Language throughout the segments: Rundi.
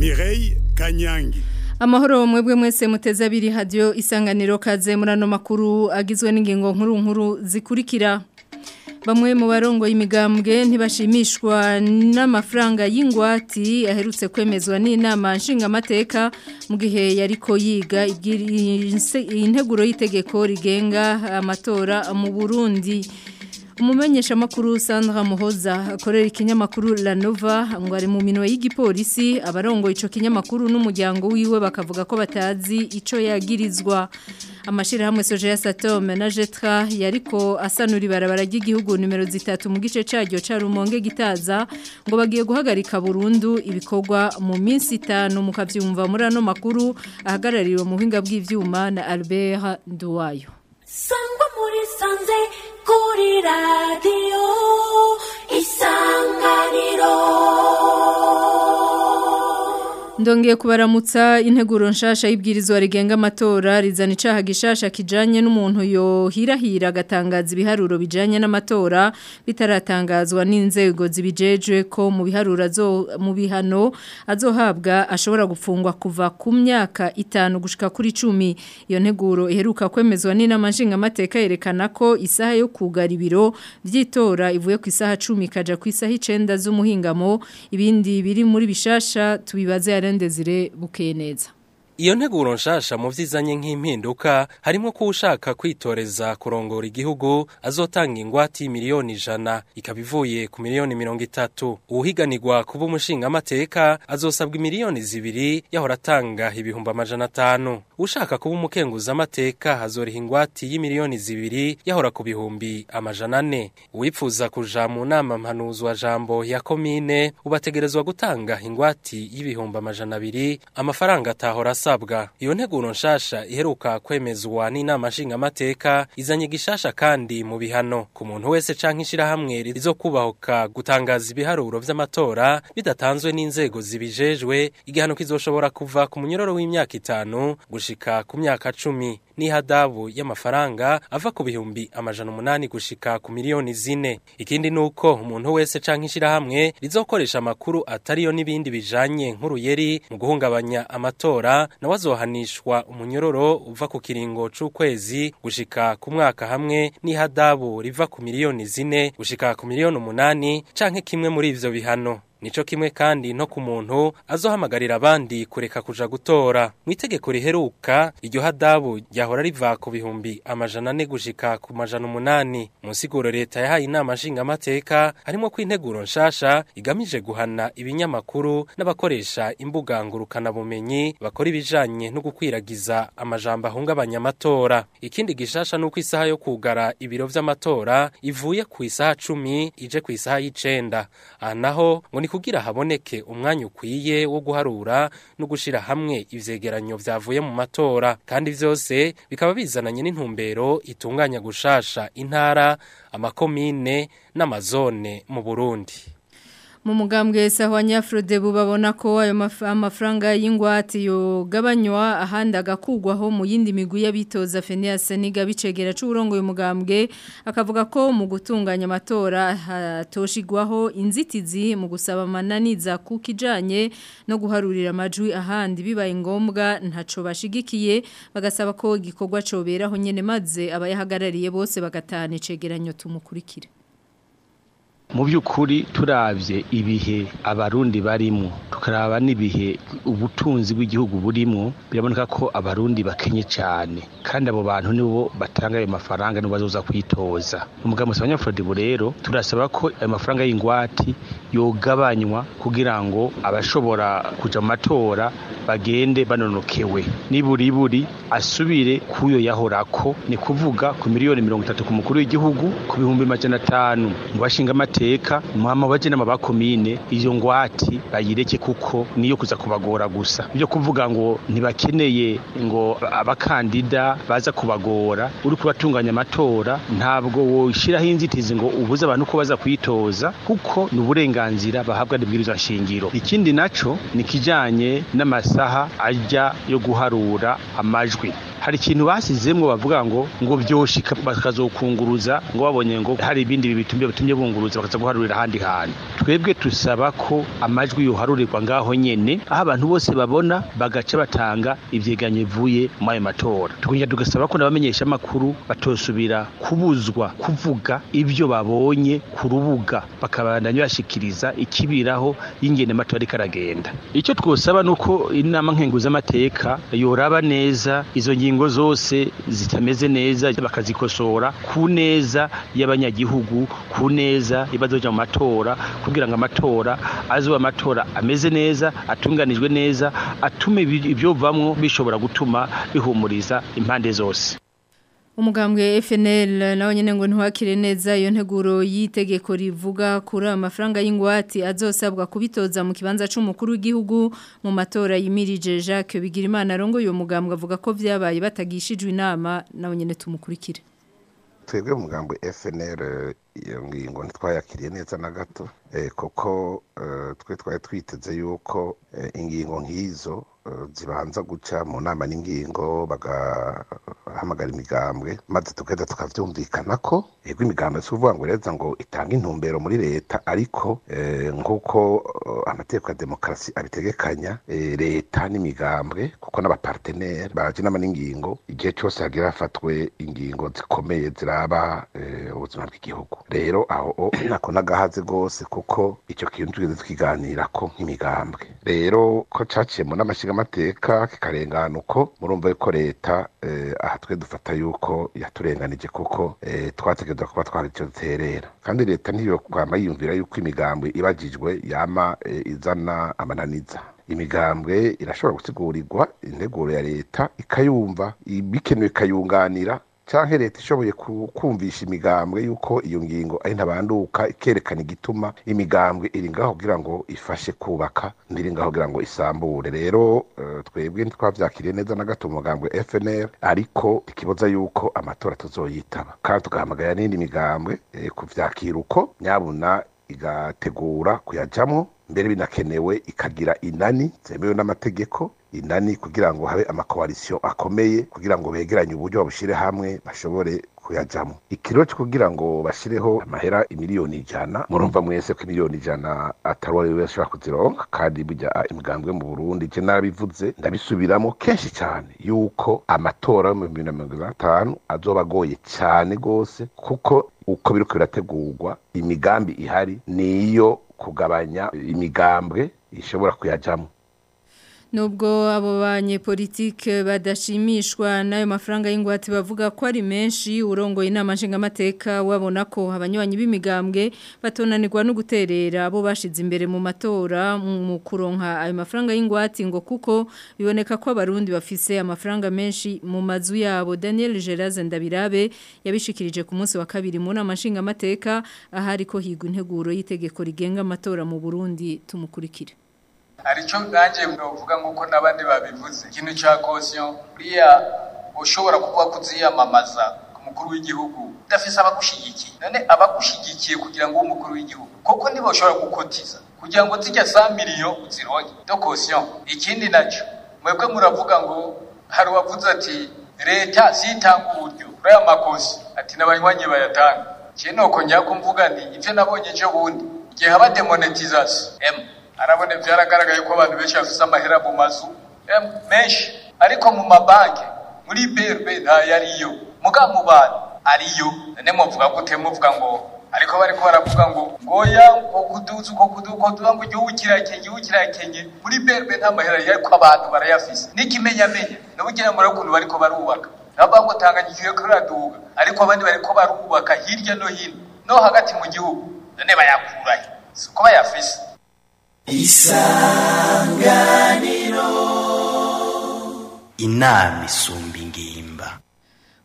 Mireille Kanyangi Amahoro mwebwe mwese muteze abiri radio isanganiro kaze murano makuru agizwe n'ingingo nkuru nkuru zikurikira Bamwe mu barongo y'imigambwe ntibashimishwa n'amafaranga y'ingwati aherutse kwemezwa n'inama nshingamateka mu gihe yariko yiga integuro y'itegeko rigenga amatora mu Burundi umumenyesha makuru Sandra Muhoza akorera ikinyamakuru La Nova ngo ari mu minwe y'igipolisi abarongo ico kinyamakuru n'umuryango wiwe bakavuga ko batazi ico yagirizwa amashira hamwe soje ya Satom na Jetra yariko asanura ibarabara ry'igihugu numero zitatu mu gice caryo ca Rumonge gitaza ngo bagiye guhagarika burundu ibikorwa mu minsi itanu mukavyumva muri ano makuru ahagarariwe mu buhinga bw'ivyuma na Albert Nduwayo Sangwa muri sanze kuri radio isanganiro Ndongeye kubaramutsa integuro nshasha y'ibwirizwa rigenga amatora rizana icaha gishasha kijanye n'umuntu yohirahira agatangaza ibiharuro bijanye n'amatora bitaratangazwa n'inzego zibijejwe ko mu biharuro azo mu bihano azohabwa ashobora gufungwa kuva ku myaka itanu gushika kuri 10 iyo nteguro iheruka kwemezwa n'inama nshinga amateka yerekana ko isaha yo kugara ibiro vy'itora ivuye ku isaha 10 kaja ku isaha 9 z'umuhingamo ibindi biri muri bishasha tubibaze Desire bukeye neza Iyo nteguro nshasha mu vyizanye nk'impinduka harimo ko ushaka kwitoreza kurongora igihugu azotanga ingwati miliyoni ijana ikabivuye ku miliyoni mirongo itatu uwuhiganirwa kuba umushinga amateka azosabwa miliyoni zibiri yahora atanga ibihumbi amajana atanu ushaka kuba umukenguza amateka azoriha ingwati y'imiliyoni zibiri yahora ku bihumbi amajana ane uwipfuza kuja mu nama mpanuzwa jambo ya komine ubategerezwa gutanga ingwati y'ibihumbi amajana abiri amafaranga atahora asabwa iyo nteguro nshasha iheruka kwemezwa n'inama nshingamateka izanye gishasha kandi mu bihano ku muntu wese canke ishirahamwe rizokubahuka gutangaza ibiharuro vy'amatora bidatanzwe n'inzego zibijejwe igihano kizoshobora kuva ku munyororo w'imyaka itanu gushika ku myaka cumi n'ihadabu y'amafaranga ava ku bihumbi amajana umunani gushika ku miliyoni zine ikindi nuko umuntu wese canke ishirahamwe rizokoresha amakuru atariyo n'ibindi bijanye nk'uruyeri mu guhungabanya amatora nawe azohanishwa umunyororo uva ku kiringo c'ukwezi gushika ku mwaka hamwe n'ihadabu riva ku miliyoni zine gushika ku miliyoni umunani canke kimwe muri ivyo bihano Nico kimwe kandi no ku muntu azohamagarira abandi kureka kuja gutora. Mu itegeko riheruka iryo hadabu ryahora riva ku bihumbi amajana ane gushika ku majana umunani. Mu nsiguro leta yahaye inama nshinga amateka harimo ko integuro nshasha igamije guhana ibinyamakuru n'abakoresha imbuga ngurukana bumenyi bakora ibijanye no gukwiragiza amajambo ahungabanya amatora. Ikindi gishasha nuko isaha yo kugara ibiro vy'amatora ivuye ku isaha 10 ije ku isaha y'icenda. Aha naho ngo ni kugira haboneke umwanya ukwiye wo guharura no gushira hamwe ivyegeranyo vyavuye mu matora kandi vyose bikaba bizananye n'intumbero itunganya gushasha intara amakomine n'amazone mu Burundi mu mugambwe sawa nyafrode babona ko ayo amafaranga y'ingwate yogabanywa ahandi agakugwaho mu yindi migwi y'abitoza Phineas Niga bicegera c'uburongo uyu mugambwe akavuga ko mu gutunganya amatora hatoshigwaho inzitizi mu gusaba amananiza kukijanye no guharurira amajwi ahandi bibaye ngombwa ntaco bashigikiye bagasaba ko igikorwa coberaho nyene maze abayahagarariye bose bagatana icegeranyo tumukurikira mu by'ukuri turabye ibihe abarundi barimo tukaraba n'ibihe ubutunzi bw'igihugu burimo biraboneka ko abarundi bakenye cyane kandi abo bantu nibo batanga ayo mafaranga nibo bazoza kwitoza umugabo musaba nyafurodibu rero turasaba ko ayo mafaranga y'ingwati yogabanywa kugira ngo abashobora kuja mu matora bagende banonokewe niburiburi asubire kuyo yahorako ni kuvuga ku miliyoni mirongo itatu ku mukuru w'igihugu ku bihumbi majana atanu ngo bashinga amateka mama baje n'amabakomine iyo ngwati bayireke kuko niyo kuza kubagora gusa byo kuvuga ngo ntibakeneye ngo abakandida baza kubagora uri kubatunganya amatora ntabwo woshiraho inzitizi ngo ubuze abantu ko baza kwitoza kuko ni uburenganzira bahabwa n'ibwirizwa shingiro ikindi naco ni kijanye n'amasaha ajya yo guharura amajwi hari ikintu basizemwo bavuga ngo ngo byoshika bakazokunguruza ngo babonye ngo hari ibindi bitumye bitumye bunguruza bakaza guharurira ahandi hantu twebwe tusaba ko amajwi yoharurirwa ngaho nyene aho abantu bose babona bagaca batanga ivyegeranyo bivuye muri ayo matora tukongera tugasaba ko n'abamenyesha amakuru batosubira kubuzwa kuvuga ivyo babonye ku rubuga bakabandanya bashikiriza ikibiraho y'ingene amatora ariko aragenda icyo twosaba nuko inama nkenguzamateka yoraba neza izo ngingo zose zitameze neza bakazikosora ku neza y'abanyagihugu ku neza ibazoja mu matora kugira ngo amatora azoba amatora ameze neza atunganijwe neza atume ibyovamwo bishobora gutuma bihumuriza impande zose umugambwe FNL nawe nyene ngo ntiwakire neza iyo nteguro yitegeko rivuga kuri amafaranga y'ingwati azosabwa kubitoza mu kibanza c'umukuru w'igihugu mu matora yimirije Jacques Bigirimana rongo uyo mugambwe avuga ko vyabaye batagishijwe inama nawe nyene tumukurikire twebwe umugambwe FNL iyo ngingo ntitwayakiriye neza na gato kuko twe twari twiteze yuko ingingo nk'izo zibanza guca mu nama n'ingingo bagahamagara imigambwe maze tugahita tukabyumvikana ko yego imigambwe si ukuvuga ngo reza ngo itange intumbero muri leta ariko nk'uko amategeko ya demokarasi abitegekanya leta n'imigambwe kuko n'abaparteneri baje inama n'ingingo igihe cyose hagira hafatwe ingingo zikomeye ziraba ubuzima bw'igihugu rero aho nako n'agahaze rwose kuko icyo kintu tugeze twiganira ko nk'imigambwe rero ko caciye mu n'amashinga amateka kikarengana uko murumva yuko leta aha twe dufata yuko yaturenganije kuko twategereza kuba twari icyo duterera kandi leta ntiyo kwama yiyumvira yuko imigambwe ibagijwe yama izana amananiza imigambwe irashobora gutegurirwa integuro ya leta ikayumva bikenewe ikayunganira cyangwa leta ishoboye kumvisha imigambwe yuko iyo ngingo ari ntabanduka ikerekana igituma imigambwe iri ngaho kugira ngo ifashe kubaka ndiri ngaho kugira ngo isambure rero twebwe ntitwabyakiriye neza na gato umugambwe FNL ariko ikibazo yuko amatora tuzoyitaba kandi tugahamagarira n'indi migambwe kuvyakira uko nyabuna igategura kuyajamwo mbere binakenewe ikagira inani zemewe n'amategeko inani kugira ngo habe amakoalisiyo akomeye kugira ngo begeranye uburyo babushyire hamwe bashobore kuyajamo ikiro cyo kugira ngo bashyireho amahera imiliyoni ijana murumva mwese ko imiliyoni ijana atari uwo wese ashobora kuzironka kandi burya imigambwe mu burundi je narabivuze ndabisubiramo kenshi cyane yuko amatora yo mu bibiri na mirongo itanu azoba agoye cyane rwose kuko uko biriko birategurwa imigambi ihari niyo kugabanya imigambwe ishobora kuyajamo Nubwo abo banyepolitike badashimishwa n'ayo mafaranga y'ingwate bavuga ko ari menshi urongoye inama nshingamateka wabona ko abanywanyi b'imigambwe batonanirwa no guterera abo bashize imbere mu matora mu kuronka ayo mafaranga y'ingwate ngo kuko biboneka ko abarundi bafise amafaranga menshi mu mazu yabo Daniel Geraze Ndabirabe yabishikirije ku munsi wa kabiri mu nama nshingamateka ahari ko higwa integuro y'itegeko rigenga amatora mu Burundi tumukurikire aricyo nanjye mwavuga nk'uko n'abandi babivuze ikintu cya kosiyo buriya ushobora kuba kuziyamamaza ku mukuru w'igihugu udafise abagushyigikiye none abagushyigikiye kugira ngo ube umukuru w'igihugu koko niba ushobora gukotiza kugira ngo zijya za miliyo uzironke do kosiyo ikindi nacyo mwebwe muravuga ngo hari uwavuze ati leta zitanga uburyo kuri aya makosi ati n'abanywanyi bayatanga ikintu nuko njya kumvuga nti ibyo nabonye ejo bundi igihe haba demonetizasiyo emu arabone byaragaragaye ko abantu benshi bafite amahera mu mazu menshi ariko mu mabanki muri BRB ntayariyo muga mu bantu ariyo none muvuga gute muvuga ngo ariko bariko baravuga ngo ngoya ngo kuduza uko kuduko tuba ngo igihugu kirakenye igihugu kirakenye muri BRB nta mahera ariko abantu barayafise n'ikimenyamenya n'ubugira muri ukuntu bariko barubaka nabo ngo tanganyika iyo kiraduga ariko abandi bariko barubaka hirya no hino no hagati mu gihugu none bayakurahe siko bayafise isanganiro inama isumba ingimba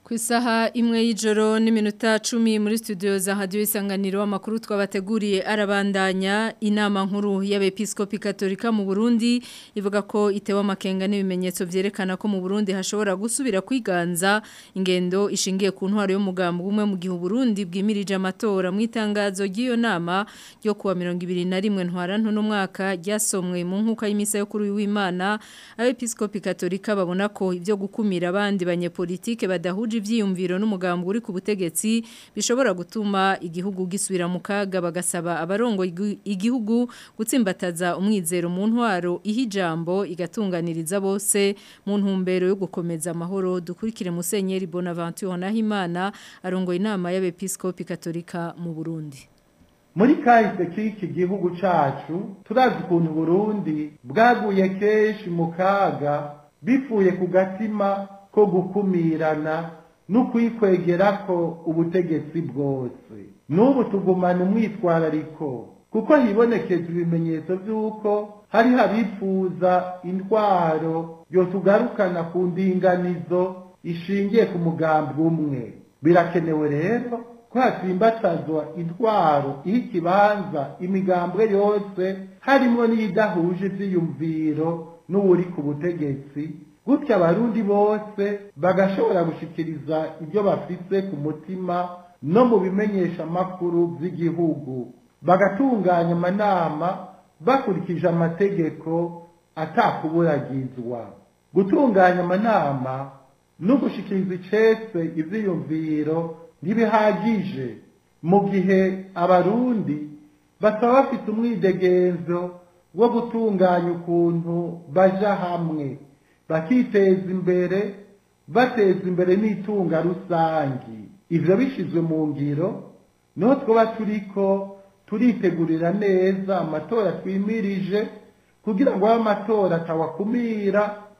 Ku isaha imwe y'ijoro n'iminota cumi muri studio za hadiyo isanganiro amakuru twabateguriye arabandanya inama nkuru y'abepiskopi katolika mu Burundi ivuga ko itewe amakenga n'ibimenyetso byerekana ko mu Burundi hashobora gusubira kwiganza ingendo ishingiye ku ntwaro y'umugambi umwe mu gihe Burundi bwimirije amatora mu itangazo ry'iyo nama ryo kuwa 2021 ntwarantu n'umwaka ryasomwe mu nkuka y'imisa yo kuri w'Imana abepiskopi katolika babona ko ibyo gukumira abandi banyepolitike badahuje ivyiyumviro n'umugambi uri ku butegetsi bishobora gutuma igihugu gisubira mu kaga bagasaba abarongo igihugu gutsimbataza umwizero mu ntwaro ihijambo igatunganiriza bose mu ntumbero yo gukomeza amahoro dukurikire Musenyeri Bonaventure Nahimana arongoye inama y'abepiskopi katolika mu Burundi muri kahise k'iki gihugu cacu turazi ukuntu Burundi bwaguye kenshi mu kaga bifuye ku gatima ko gukumirana no kwikwegera ko ubutegetsi bwose n'ubu tugumana umwitwarariko kuko hibonekeza ibimenyetso by'uko hari abifuza intwaro yotugarukana ku ndinganizo ishingiye ku mugambi umwe birakenewe rero ko hatsimbatazwa intwaro iha ikibanza imigambwe yose harimo n'iyidahuje ibyiyumviro n'uwuri ku butegetsi gutya abarundi bose bagashobora gushikiriza ibyo bafise ku mutima no mu bimenyesha amakuru by'igihugu bagatunganya amanama bakurikije amategeko atakuburagizwa gutunganya amanama no gushikiriza icese ivyiyumviro ntibihagije mu gihe abarundi bataba bafite umwidegenzo wo gutunganya ukuntu baja hamwe bakiteza imbere bateza imbere n'itunga rusangi ivyo bishizwe mu ngiro niho twaba turiko turitegurira neza amatora twimirije kugira ngo abe amatora atawakumira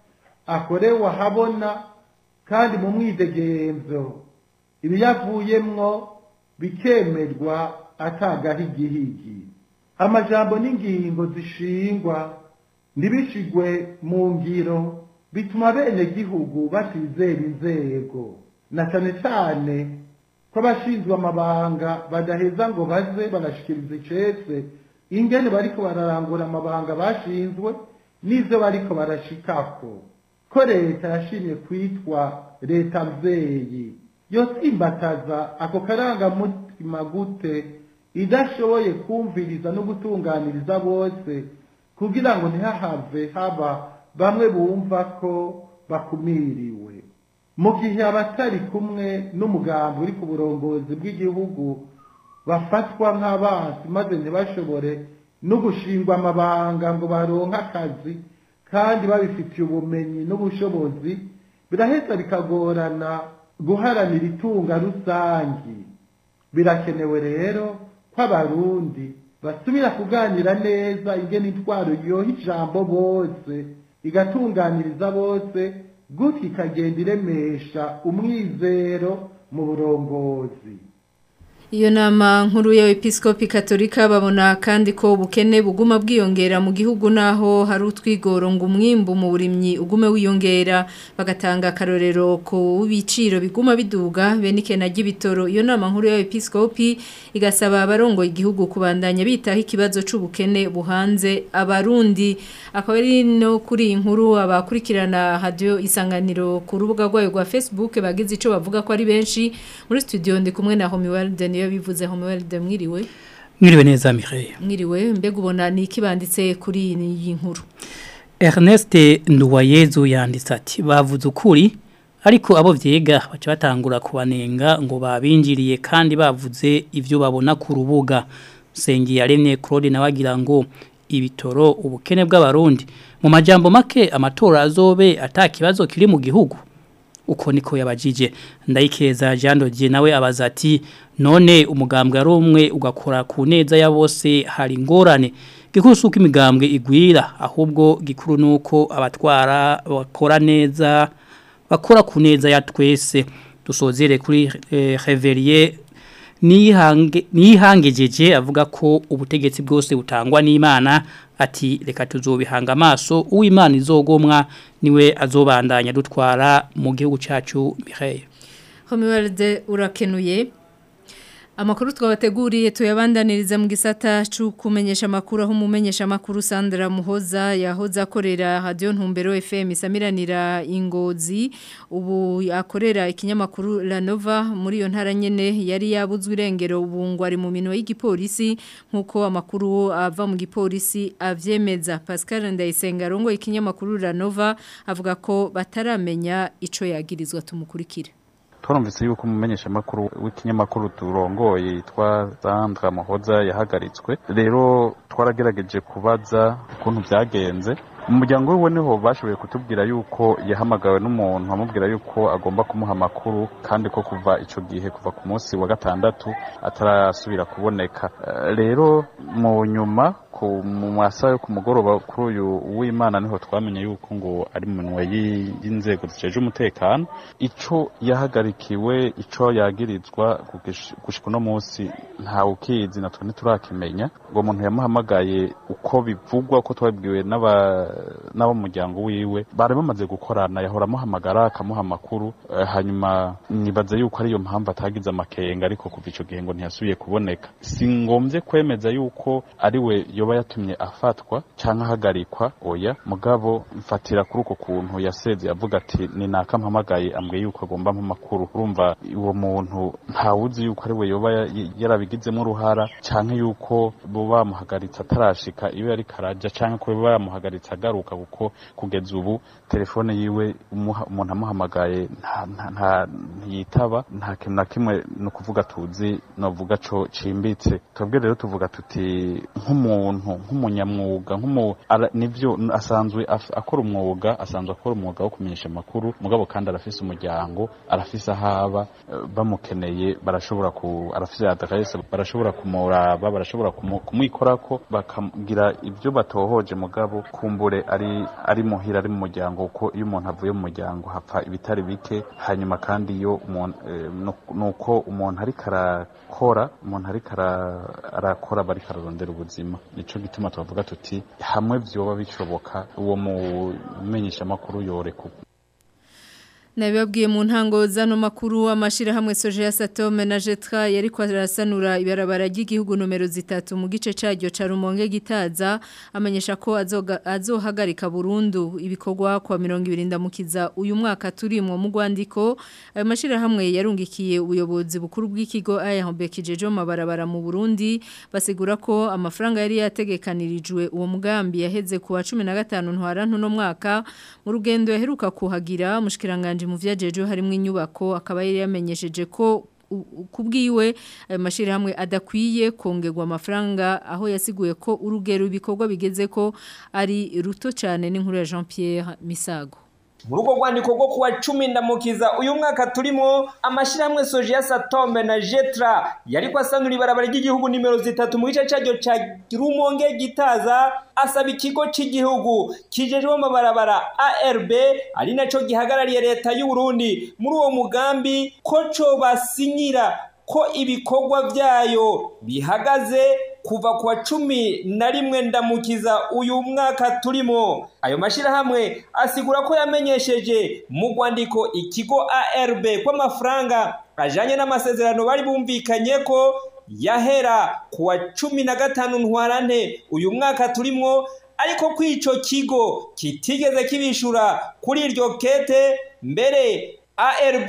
akorewe ahabona kandi mu mwidegenzo ibiyavuyemwo bikemerwa atagahigihigi amajambo n'ingingo zishingwa ntibishigwe mu ngiro bituma bene gihugu batizera inzego na cane cane ko abashinzwe amabanga badaheza ngo baze barashikiriza icese ingene bariko bararangura amabanga bashinzwe n'ivyo bariko barashikako ko leta yashimye kwitwa leta mvyeyi yotsimbataza ako karangamutima gute idashoboye kumviriza no gutunganiriza bose kugira ngo ntihahave haba bamwe bumva ko bakumiriwe mu gihe abatari kumwe n'umugambi uri ku burongozi bw'igihugu bafatwa nk'abansi maze ntibashobore no gushingwa amabanga ngo baronke akazi kandi babifitiye ubumenyi n'ubushobozi biraheza bikagorana guharanira itunga rusangi birakenewe rero ko abarundi basubira kuganira neza ingene intwaro yoha ijambo bose igatunganiriza bose gutyo ikagenda iremesha umwizero mu burongozi Iyo nama nkuru ya episkopi katolika babona kandi ko ubukene buguma bwiyongera mu gihugu naho hari utwigoro ngo umwimbu mu burimyi ugume wiyongera bagatanga akarorero ku biciro biguma biduga bene ikena ry'ibitoro iyo nama nkuru ya episkopi igasaba abarongo igihugu kubandanya bitaho ikibazo c'ubukene buhanze abarundi akaba ari no kuri iyi nkuru abakurikirana radio isanganiro ku rubuga rwayo rwa Facebook bagize ico bavuga ko ari benshi muri studio ndi kumwe na Homiwald niyo bivuze Homiwald mwiriwe mwiriwe neza Mireille mwiriwe mbega ubona ni ikibanditse kuri iyi nkuru Ernest Nduwayezu yanditse ati bavuze ukuri ariko abo vyega baca batangura kubanenga ngo babinjiriye kandi bavuze ivyo babona ku rubuga Sengi yaremye Claude nawagira ngo ibitoro ubukene bw'abarundi mu majambo make amatora azobe atakibazo kiri mu gihugu uko niko yabajije ndayikeza Jean Dodier nawe abaza ati none umugambwe ari umwe ugakora ku neza ya bose hari ingorane gikusuka imigambwe igwira ahubwo gikuru nuko abatwara bakora neza bakora ku neza ya twese dusozere kuri eh, Reverier nihange nihangejeje avuga ko ubutegetsi bwose butangwa n'Imana ati reka tuzobihanga amaso uw'Imana izogomwa niwe azobandanya dutwara mu gihugu cyacu Mireille Homiwalde urakenuye Amakuru twabateguriye tuyabandaniriza mu gisata cyo kumenyesha makuru aho umumenyesha makuru Sandra Muhoza yahoza akorera Radio Ntumbero FM isamiranira ingozi ubu akorera ikinyamakuru La Nova muri iyo ntara nyene yari yabuzwe irengero ubu ari mu minwe y'igipolisi nkuko amakuru ava mu gipolisi avyemeza Pascal Ndayisenga rongo ikinyamakuru La Nova avuga ko bataramenya ico yagirizwa tumukurikira twarumvise yuko umumenyesha makuru w'ikinyamakuru turongoye yitwa Sandra Muhoza yahagaritswe rero twaragerageje kubaza ukuntu byagenze mu muryango we niho bashoboye kutubwira yuko yahamagawe n'umuntu amubwira yuko agomba kumuha amakuru kandi ko kuva icyo gihe kuva ku munsi wa gatandatu atarasubira kuboneka rero mu nyuma mu masaha yo ku mugoroba kuri uyu w'imana niho twamenye yuko ngo ari mu minwe y'inzego ziceje umutekano icyo yahagarikiwe icyo yagirizwa gushika uno munsi ntawe ukizi natwe ntiturakimenya ngo umuntu yamuhamagaye uko bivugwa ko twabibwiwe n'abo mu muryango wiwe bari bamaze gukorana yahora amuhamagara akamuha amakuru hanyuma nibaza yuko ariyo mpamvu atagize amakenga ariko kuva icyo gihe ngo ntiyasubiye kuboneka si ngombye kwemeza yuko ari we yoba yatumye afatwa cyangwa ahagarikwa oya mugabo mfatira kuri uko kuntu yaseze avuga ati ni naka mpamagaye ambwiye yuko agomba amakuru urumva uwo muntu ntawuzi yuko ari we yoba yarabigizemo uruhara cyangwa yuko bo bamuhagaritse atarashika iyo yari karaja cyangwa ko bamuhagaritse agaruka kuko kugeza ubu telefone yiwe umuntu amuhamagaye ntiyitaba nta kintu na kimwe ni ukuvuga tuzi navuga cyo cimbitse twebwe rero tuvuga tuti nk'umuntu nk'umunyamwuga nibyo asanzwe akora umwuga asanzwe akora umwuga wo kumenyesha amakuru mugabo kandi arafise umuryango arafise ahaba bamukeneye barashobora ku arafise adresse barashobora kumuraba barashobora kumwikorako bakagira ibyo batohoje mugabo kumbure ari ari muhira ari mu muryango kuko iyo umuntu avuye mu muryango hapfa ibitari bike hanyuma kandi iyo nuko umuntu ariko arakora umuntu ariko arakora bari kararondera ubuzima nico gituma tuvuga tuti hamwe vyoba bishoboka uwo mumenyesha makuru yoreka Nabibabwiye mu ntango zano makuru amashirahamwe soje ya Satome na Jetra yari kwarasanura ibarabara ry'igihugu numero zitatu mu gice caryo ca Rumonge gitaza amenyesha ko azoga azohagarika burundu ibikorwa kwa 20 ndamukiza uyu mwaka turimwo mu Rwandiko ayo mashirahamwe yarungikiye ubuyobozi bukuru bw'ikigo AYHB kijejo mabarabara mu Burundi basigura ko amafaranga yari yategekanirijwe uwo mugambi yaheze ku wa 15 ntwarantu no mwaka mu rugendo yaheruka kuhagira mushikiranganje mu vyajeje harimo inyubako akaba yari yamenyesheje ko kubwiwe ayo mashirahamwe adakwiye kongerwa amafaranga aho yasiguye ko urugero ibikorwa bigeze ko ari ruto cyane n'inkuru ya Jean Pierre Misago muri urwo rwandiko rwo kuwa cumi ndamukiza uyu mwaka turimo amashyirahamwe soje ya satombe na jetra yari kwasanura ibarabara ry'igihugu nimero zitatu mu gice cyaryo cya rumonge gitaza asaba ikigo cy'igihugu kijejwe amabarabara arb ari nacyo gihagarariye leta y'u Burundi muri uwo mugambi ko cyo basinyira ko ibikorwa byayo bihagaze kuva ku wa cumi na rimwe ndamukiza uyu mwaka turimo ayo mashyirahamwe asigura ko yamenyesheje mu rwandiko ikigo arb ko amafaranga ajyanye n'amasezerano bari bumvikanye ko yahera ku wa cumi na gatanu ntwarante uyu mwaka turimo ariko ko icyo kigo kitigeze kibishura kuri iryo kete mbere arb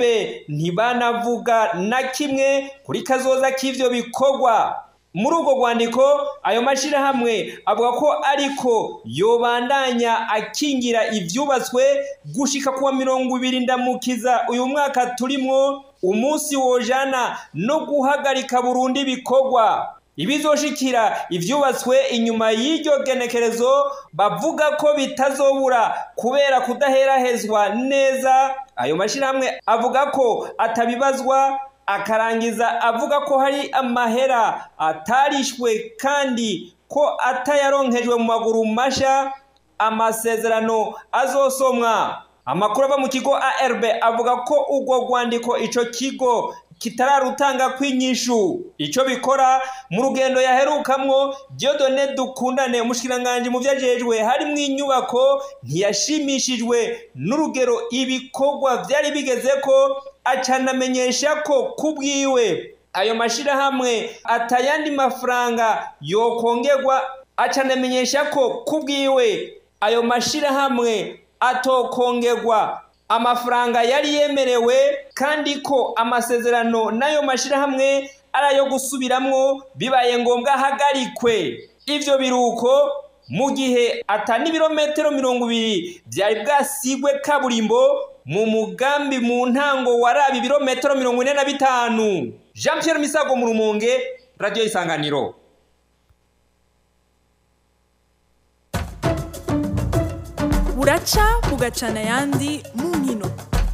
ntibanavuga na kimwe kuri kazoza k'ibyo bikorwa muri urwo rwandiko ayo mashyirahamwe avuga ko ariko yobandanya akingira ibyubatswe gushika kuwa mirongo ibiri ndamukiza uyu mwaka turimo umunsi wojana no guhagarika burundu ibikorwa ibizoshikira ibyubatswe inyuma y'iryo genekerezo bavuga ko bitazobura kubera kudaherahezwa neza ayo mashyirahamwe avuga ko atabibazwa akarangiza avuga ko hari amahera atarishwe kandi ko atayaronkejwe mu maguru mashya amasezerano azosomwa amakuru ava mu kigo arb avuga ko urwo rwandiko icyo kigo kitararutanga kw'inyishu icyo bikora mu rugendo yaherukamwo Dieudonne dukundane umushyikiranganji mu byajejwe harimo inyubako ntiyashimishijwe n'urugero ibikorwa byari bigeze ko acanamenyesha ko kubwiwe ayo mashirahamwe atayandi mafaranga yokongerwa acanamenyesha ko kubwiwe ayo mashirahamwe atokongerwa amafaranga yari yemerewe kandi ko amasezerano n'ayo mashirahamwe ari ayo gusubiramwo bibaye ngombwa ahagarikwe ivyo biruko mu gihe atani ibirometero mirongo ibiri byari bwasigwe kaburimbo mu mugambi mu ntango waraba ibirometero mirongo ine na bitanu jean Pierre misago mu rumonge radiyo isanganiro buraca bugacana ayandi mu nkino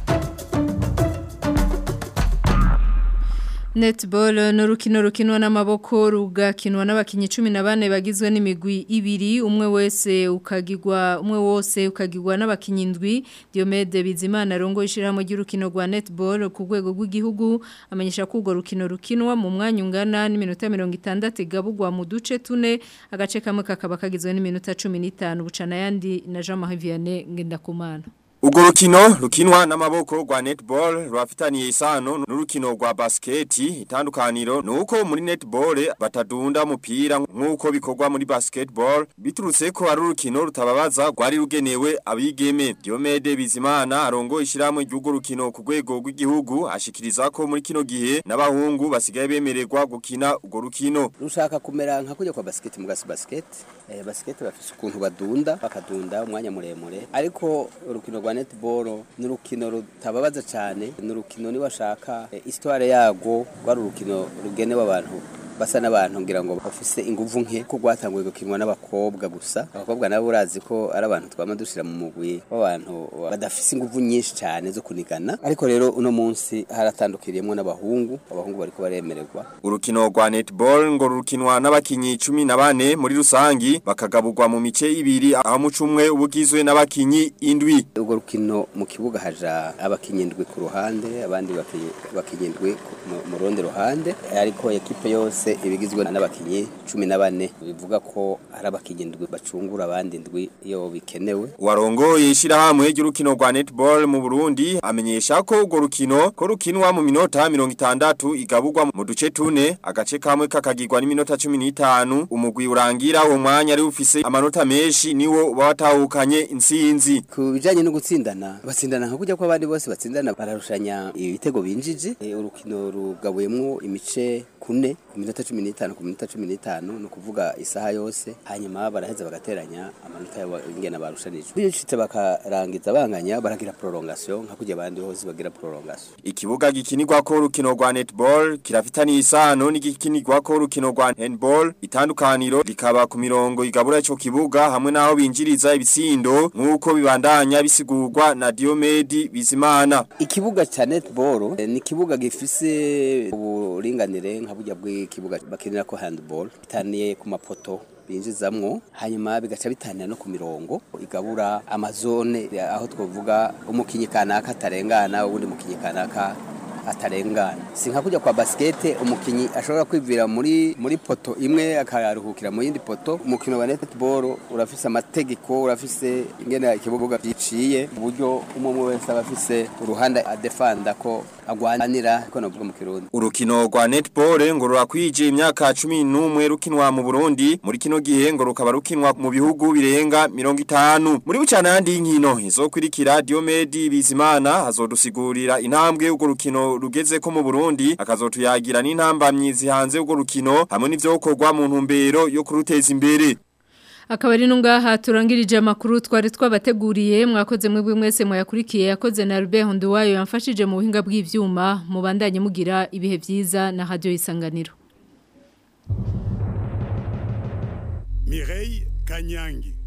Netball ni urukino rukinwa n'amaboko rugakinwa n'abakinnyi cumi na bane bagizwe n'imigwi ibiri umwe wese ukagirwa umwe wose ukagirwa n'abakinnyi indwi Diomede Bizimana rongo ishyirahamwe ry'urukino rwa netball ku rwego rw'igihugu amenyesha ko urwo rukino rukinwa mu mwanya ungana n'iminota mirongo itandatu igabugwa mu duce tune agace kamwe kakaba kagizwe n'iminota cumi n'itanu bucana ayandi na Jean Marie Vianney Ngendakumana Ugo rukino rukinwa n'amaboko rwa netball rwafitaniye isano n'urukino rwa basketi itandukaniro nuko muri netball batadunda umupira nkuko bikorwa muri basketball biturutse ko ari urukino rutababaza rwari rugenewe abigeme Diomede Bizimana arongo ishiramwe ry'ugo rukino ku rwego rw'igihugu ashikiriza ko muri kino gihe n'abahungu basigaye bemererwa gukina ugo rukino rushaka kumera nka kujya kwa basket mu gasi basket eh, basket bafise ukuntu badunda bakadunda umwanya muremure ariko urukino rwa netball ni urukino rutababaza cyane ni urukino niba ashaka eh, histoire yago rwari urukino rugenewe abantu basa n'abantu ngira ngo bafise inguvu nke ko rwatanguye gukinwa n'abakobwa gusa abakobwa nabo urazi ko ari abantu twama dushira mu mugwi w'abantu badafise inguvu nyinshi cyane zo kunigana ariko rero uno munsi haratandukiriyemo n'abahungu abahungu bariko baremererwa urukino rwa netball ngo rukinwa n'abakinyi 14 muri rusangi bakagaburwa mu mice ibiri aho mu cumwe ubugizwe n'abakinyi indwi urwo rukino mu kibuga haja abakinyi indwi ku ruhande abandi bakinyi indwi mu rundi ruhande ariko ekipe yose yose ibigizwe n'abakinyi 14 bivuga ko ari abakinyi indwi bacungura abandi indwi iyo bikenewe warongoye ishirahamwe ry'urukino rwa netball mu Burundi amenyesha ko urwo rukino ko rukinwa mu minota 60 igabugwa mu duce tune agace kamwe kakagirwa n'iminota 15 umugwi urangira uwo mwanya ari ufise amanota menshi niwo batahukanye insinzi ku bijanye no gutsindana batsindana nka kujya ko abandi bose batsindana bararushanya ibitego binjije e, urukino rugabuyemwo imice kune ku minota 15 ku minota 15 no kuvuga isaha yose hanyuma baraheza bagateranya amanota yabo ingena barushanije bicitse bakarangiza banganya baragira prolongation nka kujya abandi bose bagira prolongation ikibuga gikinirwa ko urukino rwa netball kirafitaniye isano n'igikinirwa ko urukino rwa handball itandukaniro likaba ku mirongo igabura ico kibuga hamwe naho binjiriza ibitsindo nkuko bibandanya bisigurwa na Diomedi Bizimana ikibuga cha netball ni kibuga gifise uburinganire nka burya bw'ikibuga bakinira ko handball bitaniye ku mapoto binjizamwo hanyuma bigaca bitanira no ku mirongo igabura amazone aho twovuga umukinyi kanaka atarengana ubundi mukinyi kanaka atarengana si nka kujya kwa basikete umukinyi ashobora kwivira muri muri poto imwe akaruhukira mu yindi poto umukino wa netball urafise amategeko urafise ingene ikibuga giciye uburyo umwe wese aba afise uruhande adefanda ko agwanira ko navuga mu kirundi urukino rwa netball ngo rurakwije imyaka 11 rukinwa mu Burundi muri kino gihe ngo rukaba rukinwa mu bihugu birenga 50 muri bucana yandi nkino izokurikira Diomedi Bizimana hazodusigurira intambwe urwo rukino rugeze ko mu Burundi akazotuyagira n'intambamyi zihanze urwo rukino hamwe n'ivyo gukorwa mu ntumbero yo kuruteza imbere akabari nungaha turangirije amakuru twari twabateguriye mwakoze mwebwe mwese mwayakurikiye yakoze na Albert Honduwayo yamfashije mu buhinga bw'ivyuma mubandanye mugira ibihe vyiza na radio isanganiro Mireille Kanyangi